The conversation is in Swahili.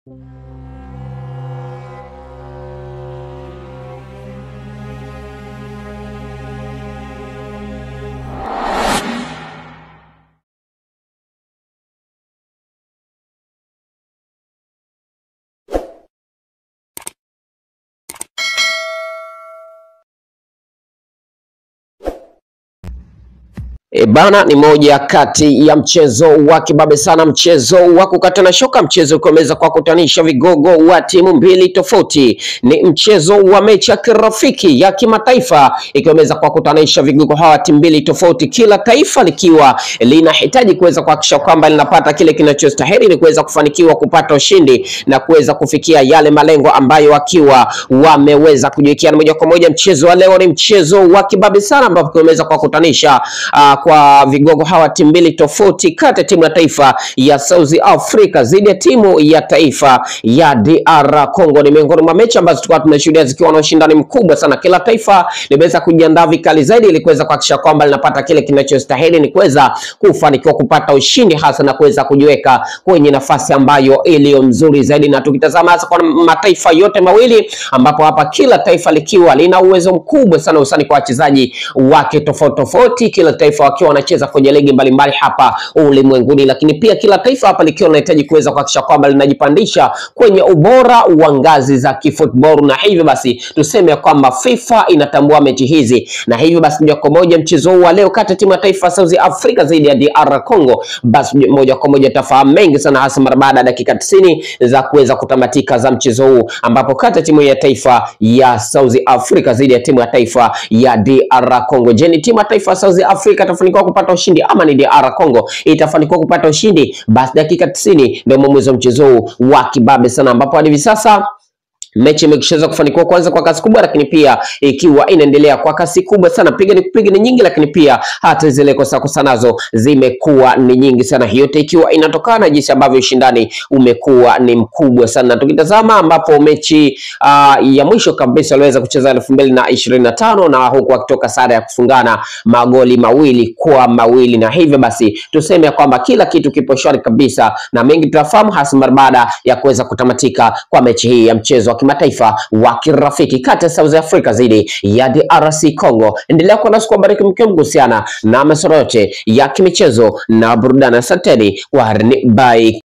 E bana, ni moja kati ya mchezo wa kibabe sana, mchezo wa kukatana shoka, mchezo ukiweza kwa kutanisha vigogo wa timu mbili tofauti. Ni mchezo wa mechi ya kirafiki ya kimataifa ikiweza kwa kutanisha vigogo hawa timu mbili tofauti, kila taifa likiwa linahitaji kuweza kuhakikisha kwamba linapata kile kinachostahili ili kuweza kufanikiwa kupata ushindi na kuweza kufikia yale malengo ambayo wakiwa wameweza kujiwekea. Moja kwa moja, mchezo wa leo ni mchezo wa kibabe sana, ambapo kimeweza kwa kutanisha uh, kwa vigogo hawa timu mbili tofauti kati ya timu ya taifa ya South Africa dhidi ya timu ya taifa ya DR Congo. Ni miongoni mwa mechi ambazo tulikuwa tunashuhudia zikiwa na ushindani mkubwa sana. Kila taifa limeweza kujiandaa vikali zaidi ili kuweza kuhakikisha kwamba linapata kile kinachostahili, ni kuweza kufanikiwa kupata ushindi hasa na kuweza kujiweka kwenye nafasi ambayo iliyo nzuri zaidi. Na tukitazama hasa kwa mataifa yote mawili, ambapo hapa kila taifa likiwa lina uwezo mkubwa sana usani kwa wachezaji wake tofauti tofauti, kila taifa wakiwa wanacheza kwenye ligi mbalimbali hapa ulimwenguni, lakini pia kila taifa hapa likiwa linahitaji kuweza kuhakikisha kwamba linajipandisha kwenye ubora wa ngazi za kifootball, na hivyo basi tuseme kwamba FIFA inatambua mechi hizi, na hivyo basi moja kwa moja mchezo huu wa leo kati ya timu ya taifa ya South Africa dhidi ya DR Congo, basi moja kwa moja tafahamu mengi sana, hasa mara baada ya dakika 90 za kuweza kutamatika za mchezo huu, ambapo kati ya timu ya taifa ya South Africa dhidi ya timu ya taifa ya DR Congo. Je, ni timu ya taifa ya South Africa itafanikiwa kupata ushindi ama ni DR Congo itafanikiwa kupata ushindi? Basi dakika 90 ndio mwamuzi wa mchezo huu wa kibabe sana, ambapo hadi hivi sasa mechi imeshaweza kufanikiwa kwanza kwa kasi kubwa, lakini pia ikiwa inaendelea kwa kasi kubwa sana. Piga ni kupiga ni nyingi, lakini pia hata zile kosa kosa nazo zimekuwa ni nyingi sana, yote ikiwa inatokana na jinsi ambavyo ushindani umekuwa ni mkubwa sana. Tukitazama ambapo mechi uh, ya mwisho kabisa waliweza kucheza elfu mbili na ishirini na tano na huku wakitoka sare ya kufungana magoli mawili kwa mawili, na hivyo basi tuseme ya kwamba kila kitu kipo shwari kabisa, na mengi tutafahamu hasa mara baada ya kuweza kutamatika kwa mechi hii ya mchezo wa kimataifa wa kirafiki kati ya South Africa dhidi ya DRC Congo. Endelea kuwa nasi kuhabariki mkiwa mgusiana na masuala yote ya kimichezo na burudani. Asanteni, kwaherini, bye.